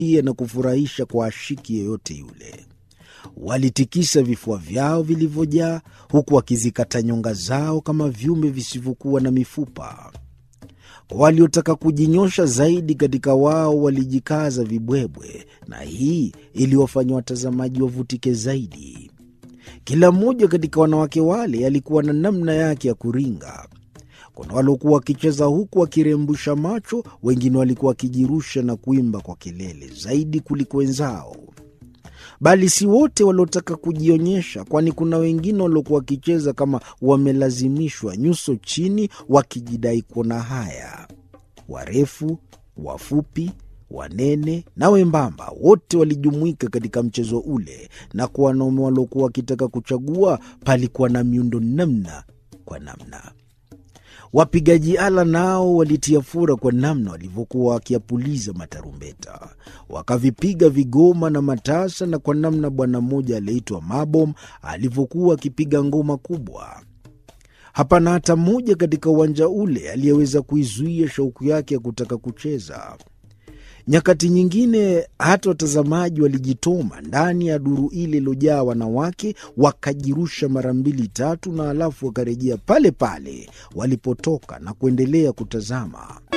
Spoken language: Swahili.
na kufurahisha kwa ashiki yeyote yule. Walitikisa vifua vyao vilivyojaa, huku wakizikata nyonga zao kama viumbe visivyokuwa na mifupa. Waliotaka kujinyosha zaidi katika wao walijikaza vibwebwe, na hii iliwafanya watazamaji wavutike zaidi. Kila mmoja katika wanawake wale alikuwa na namna yake ya kuringa. Kuna waliokuwa wakicheza huku wakirembusha macho, wengine walikuwa wakijirusha na kuimba kwa kelele zaidi kuliko wenzao. Bali si wote waliotaka kujionyesha, kwani kuna wengine waliokuwa wakicheza kama wamelazimishwa, nyuso chini, wakijidai kuona haya. Warefu, wafupi, wanene na wembamba, wote walijumuika katika mchezo ule, na kwa wanaume waliokuwa wakitaka kuchagua, palikuwa na miundo namna kwa namna. Wapigaji ala nao walitia fura kwa namna walivyokuwa wakiapuliza matarumbeta, wakavipiga vigoma na matasa, na kwa namna bwana mmoja aliyeitwa Mabom alivyokuwa akipiga ngoma kubwa. Hapana hata mmoja katika uwanja ule aliyeweza kuizuia shauku yake ya kutaka kucheza. Nyakati nyingine hata watazamaji walijitoma ndani ya duru ile iliyojaa wanawake, wakajirusha mara mbili tatu, na halafu wakarejea pale pale walipotoka na kuendelea kutazama.